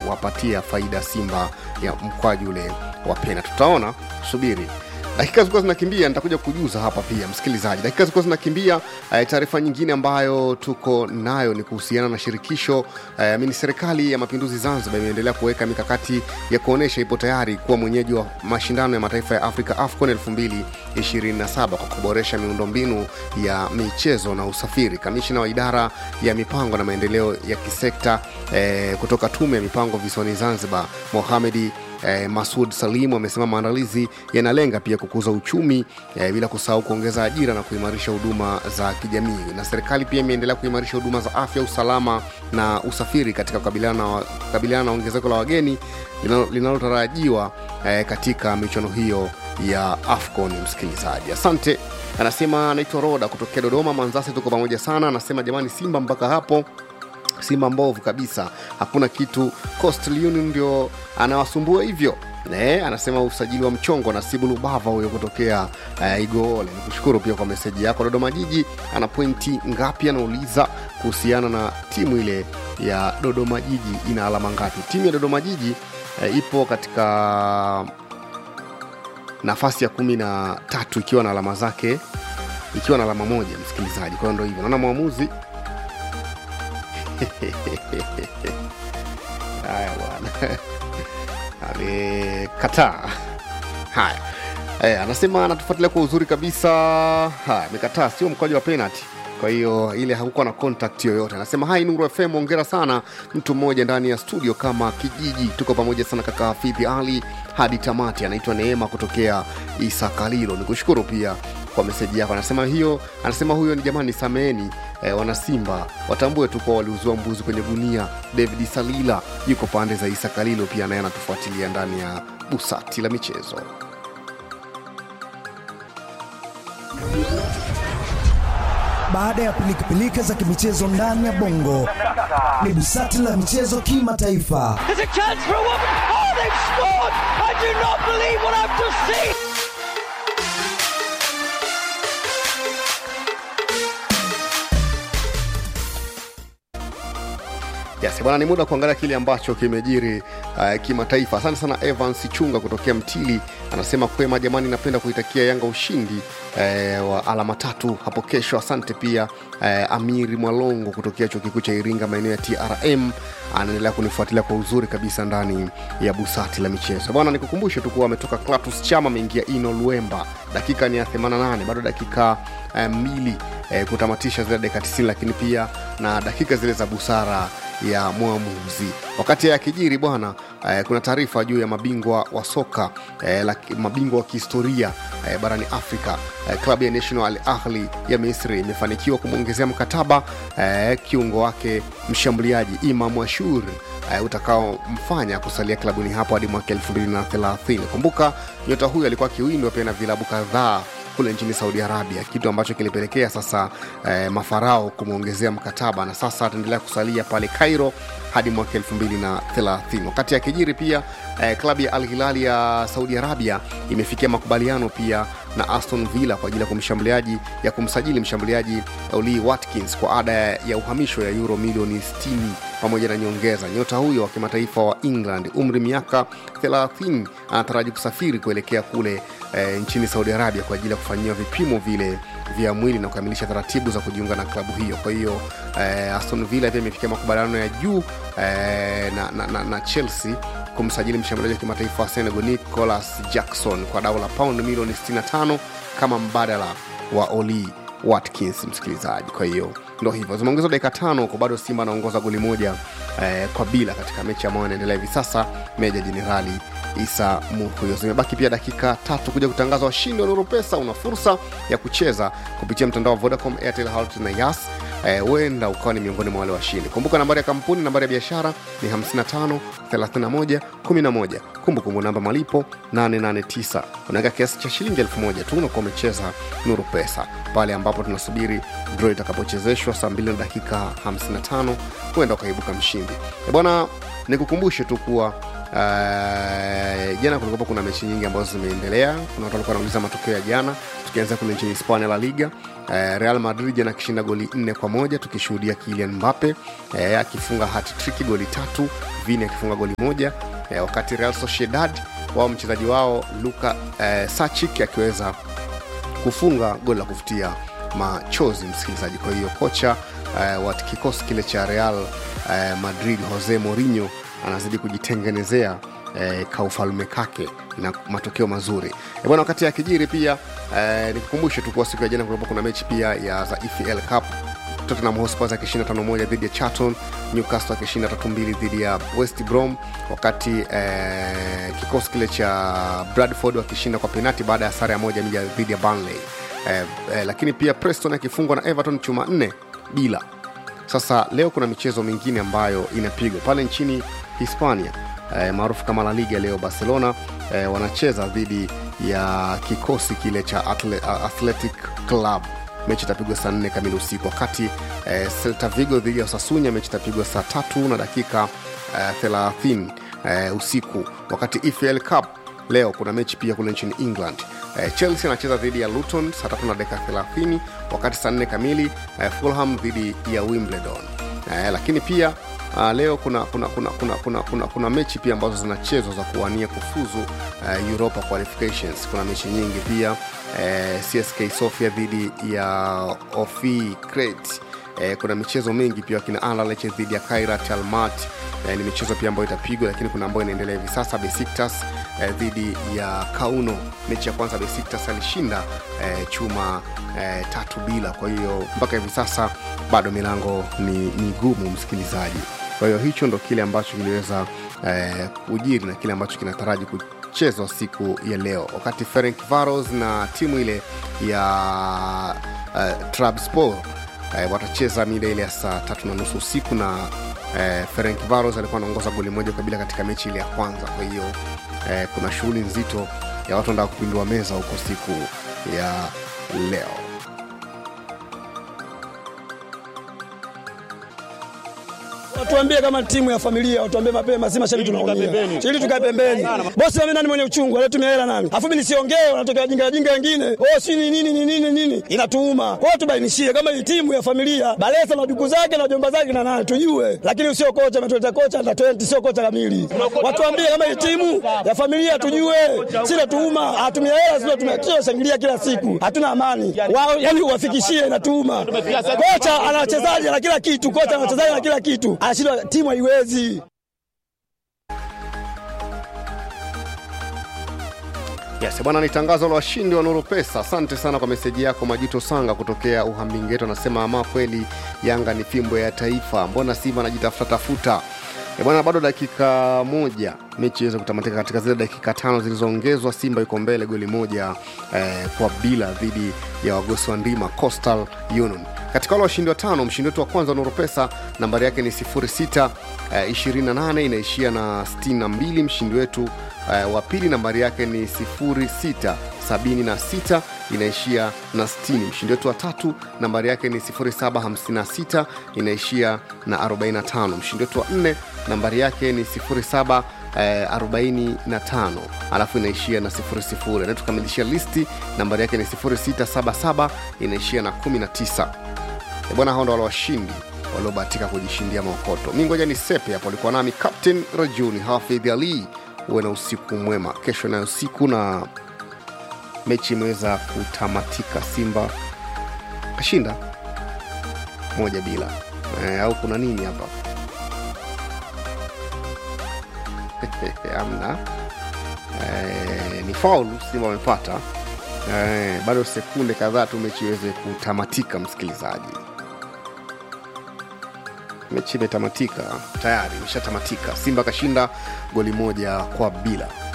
kuwapatia faida Simba ya mkwaju ule wa pena. Tutaona, subiri dakika zilikuwa zinakimbia, nitakuja kujuza hapa pia msikilizaji. Dakika zilikuwa zinakimbia. Eh, taarifa nyingine ambayo tuko nayo ni kuhusiana na shirikisho eh, amini serikali ya mapinduzi Zanzibar imeendelea kuweka mikakati ya kuonyesha ipo tayari kuwa mwenyeji wa mashindano ya mataifa ya Afrika AFCON 2027 kwa kuboresha miundombinu ya michezo na usafiri. Kamishina wa idara ya mipango na maendeleo ya kisekta eh, kutoka tume ya mipango visiwani Zanzibar Mohamedi eh, Masud Salimu amesema maandalizi yanalenga pia kukuza uchumi eh, bila kusahau kuongeza ajira na kuimarisha huduma za kijamii. Na serikali pia imeendelea kuimarisha huduma za afya, usalama na usafiri katika kukabiliana na, kukabiliana na ongezeko la wageni linalo- linalotarajiwa eh, katika michuano hiyo ya AFCON. Msikilizaji, asante. Anasema anaitwa Roda kutokea Dodoma. Manzasi, tuko pamoja sana. Anasema jamani, Simba mpaka hapo Simba mbovu kabisa, hakuna kitu. Coastal Union ndio anawasumbua hivyo. Ne, anasema usajili wa mchongo Nasibu Lubava huyo kutokea uh, Igoole. Nikushukuru pia kwa meseji yako. Dodoma Jiji ana pointi ngapi? Anauliza kuhusiana na timu ile ya Dodoma Jiji ina alama ngapi? Timu ya Dodoma Jiji uh, ipo katika nafasi ya kumi na tatu ikiwa na alama zake ikiwa na alama moja, msikilizaji. Kwa hiyo ndo hivyo, naona mwamuzi haya bwana amekataa haya eh, anasema anatufuatilia kwa uzuri kabisa haya amekataa sio mkwaju wa penalty kwa hiyo ile hakukuwa na contact yoyote anasema hai nuru fm ongera sana mtu mmoja ndani ya studio kama kijiji tuko pamoja sana kaka hafidhi ali hadi tamati anaitwa neema kutokea isa kalilo nikushukuru pia kwa meseji yako anasema hiyo anasema huyo ni jamani sameheni eh, wanasimba watambue tu kuwa waliuzua mbuzi kwenye gunia david salila yuko pande za isa kalilo pia naye anatufuatilia ndani ya busati la michezo Baada ya pilikapilika za kimichezo ndani ya bongo, ni busati la michezo kimataifa. There's a chance for a woman. Oh, they've scored! I do not believe what I've just seen. Yes, bwana, ni muda wa kuangalia kile ambacho kimejiri uh, kimataifa. Asante sana Evans Chunga kutokea Mtili, anasema kwema jamani, napenda kuitakia Yanga ushindi eh, wa alama tatu hapo kesho. Asante pia eh, Amiri Mwalongo kutokea chuo kikuu cha Iringa, maeneo ya TRM, anaendelea kunifuatilia kwa uzuri kabisa ndani ya busati la michezo. Bwana, nikukumbushe tu kuwa ametoka Clatous Chama, ameingia Ino Luemba, dakika ni ya 88, bado dakika eh, mbili eh, kutamatisha zile dakika 90, lakini pia na dakika zile za busara ya mwamuzi. Wakati ya kijiri bwana eh, kuna taarifa juu ya mabingwa wa soka eh, la, mabingwa wa kihistoria eh, barani Afrika eh, klabu ya National Al Ahli ya Misri imefanikiwa kumwongezea mkataba eh, kiungo wake mshambuliaji Imam Ashur eh, utakaomfanya kusalia klabuni hapo hadi mwaka 2030. Kumbuka nyota huyo alikuwa akiwindwa pia na vilabu kadhaa kule nchini Saudi Arabia, kitu ambacho kilipelekea sasa eh, mafarao kumwongezea mkataba na sasa ataendelea kusalia pale Cairo hadi mwaka 2030. Wakati akijiri pia eh, klabu ya Al Hilal ya Saudi Arabia imefikia makubaliano pia na Aston Villa kwa ajili ya kumshambuliaji ya kumsajili mshambuliaji Oli Watkins kwa ada ya uhamisho ya euro milioni 60 pamoja na nyongeza. Nyota huyo wa kimataifa wa England, umri miaka 30, anataraji kusafiri kuelekea kule e, nchini Saudi Arabia kwa ajili ya kufanyiwa vipimo vile vya mwili na kukamilisha taratibu za kujiunga na klabu hiyo. Kwa hiyo e, Aston Villa pia imefikia makubaliano ya juu e, na, na, na, na Chelsea kumsajili mshambuliaji wa kimataifa wa Senegal Nicolas Jackson kwa dau la paundi milioni 65 kama mbadala wa Oli Watkins, msikilizaji. Kwa hiyo ndo hivyo, zimeongezwa dakika tano huko, bado Simba anaongoza goli moja eh, kwa bila katika mechi ambayo inaendelea hivi sasa, Meja Jenerali Isa Muhuyo. Zimebaki pia dakika tatu kuja kutangaza washindi wa Nuru Pesa. Una fursa ya kucheza kupitia mtandao wa Vodacom, Airtel, Halotel na Yas. huenda eh, ukawa ni miongoni mwa wale washindi. Kumbuka nambari ya kampuni, nambari ya biashara ni 55 31 11. Kumbukumbu namba malipo 889. Unaweka kiasi cha shilingi elfu moja tu unakuwa umecheza Nuru Pesa pale ambapo tunasubiri draw itakapochezeshwa saa 2 na dakika 55, huenda ukaibuka mshindi. E bwana, nikukumbushe tu kuwa Uh, jana kulikuwa kuna mechi nyingi ambazo zimeendelea. Kuna watu walikuwa wanauliza matokeo ya jana, tukianzia kule nchini Hispania La Liga. Uh, Real Madrid jana akishinda goli nne kwa moja tukishuhudia Kylian Mbappe uh, akifunga hat-trick goli tatu, Vini akifunga goli moja uh, wakati Real Sociedad wao mchezaji wao Luka uh, Sachik akiweza kufunga goli la kufutia machozi msikilizaji. Kwa hiyo kocha uh, wa kikosi kile cha Real uh, Madrid Jose Mourinho anazidi kujitengenezea eh, kaufalme kake na matokeo mazuri e bwana. Wakati akijiri pia eh, nikukumbushe tu kuwa siku ya jana kulikuwa kuna mechi pia ya za EFL Cup Tottenham Hotspur akishinda tano moja dhidi ya Charlton, Newcastle akishinda tatu mbili dhidi ya West Brom, wakati eh, kikosi kile cha Bradford wakishinda kwa penati baada ya sare ya moja moja dhidi ya Burnley eh, eh, lakini pia Preston akifungwa na Everton chuma nne bila. Sasa leo kuna michezo mingine ambayo inapigwa pale nchini Hispania eh, maarufu kama La Liga. Leo Barcelona eh, wanacheza dhidi ya kikosi kile cha Atle, Athletic Club. Mechi itapigwa saa nne kamili usiku, wakati eh, Celta Vigo dhidi ya Osasuna mechi itapigwa saa tatu na dakika eh, 30 eh, usiku, wakati EFL Cup leo kuna mechi pia kule nchini England. Eh, Chelsea anacheza dhidi ya Luton saa tatu na dakika 30, wakati saa nne kamili eh, Fulham dhidi ya Wimbledon. Eh, lakini pia uh, leo kuna kuna, kuna, kuna, kuna, kuna kuna mechi pia ambazo zinachezwa za kuwania kufuzu uh, Europa qualifications. Kuna mechi nyingi pia eh, CSK Sofia dhidi ya Ofi Crete. Eh, kuna michezo mingi pia kina Anderlecht dhidi ya Kairat Almaty eh, ni michezo pia ambayo itapigwa, lakini kuna ambayo inaendelea hivi sasa. Besiktas eh, dhidi ya Kauno, mechi ya kwanza Besiktas alishinda eh, chuma eh, tatu bila. Kwa hiyo mpaka hivi sasa bado milango ni migumu, msikilizaji. Kwa hiyo hicho ndo kile ambacho kiliweza eh, kujiri na kile ambacho kinataraji kuchezwa siku ya leo, wakati Ferencvaros na timu ile ya uh, Trabzonspor eh, watacheza mida ile ya saa tatu na nusu usiku na eh, Ferencvaros alikuwa anaongoza goli moja kwa bila katika mechi ile ya kwanza. Kwa hiyo eh, kuna shughuli nzito ya watu wanataka kupindua meza huko siku ya leo. Watuambie kama timu ya familia, watuambie mapema, si mashabiki tunaumia. Ili tukae pembeni. Bosi mimi nani mwenye uchungu, anatumia hela nani? Afu mimi nisiongee, wanatokea jinga jinga wengine. Oh, si ni nini ni nini nini? Inatuuma. Kwa hiyo tubainishie kama hii timu ya familia, Balesa na duku zake na jomba zake na nani tujue. Lakini sio kocha ametuleta kocha na 20 sio kocha kamili. Watuambie kama hii timu ya familia tujue. Si natuuma, hatumia hela sio tumekio shangilia kila siku. Hatuna amani. Wao yani uwafikishie inatuuma. Kocha ana wachezaji na kila kitu, kocha ana wachezaji na kila kitu anashindwa timu haiwezi. Yes, bwana ni tangazo la washindi wa Nuru Pesa. Asante sana kwa meseji yako Majito Sanga kutokea Uhammingeto, anasema ama kweli Yanga ni fimbo ya taifa, mbona Simba anajitafuta tafuta? E bwana, bado dakika moja mechi iweze kutamatika. Katika zile dakika tano zilizoongezwa, Simba yuko mbele goli moja eh, kwa bila dhidi ya wagosi wa ndima Coastal Union. Katika wale washindi watano, mshindi wetu wa kwanza wa Nuru Pesa nambari yake ni 06 eh, 28 inaishia na 62. Mshindi wetu uh, wa pili nambari yake ni 0676 inaishia na 60. Mshindi wetu wa tatu nambari yake ni 0756 inaishia na 45. Mshindi wetu wa nne nambari yake ni 07 eh, 45 alafu inaishia na 00. Na tukamilishia listi nambari yake ni 0677 inaishia na 19. E bwana, hao ndo wale washindi waliobahatika kujishindia maokoto. Mi ngoja ni sepe hapo, alikuwa nami Captain Rajuni Hafidh Ali. Uwe na usiku mwema. Kesho nayo usiku na mechi imeweza kutamatika, Simba kashinda moja bila e, au kuna nini hapa amna e, ni faulu Simba wamepata e, bado sekunde kadhaa tu mechi iweze kutamatika, msikilizaji mechi imetamatika tayari, imeshatamatika. Simba kashinda goli moja kwa bila.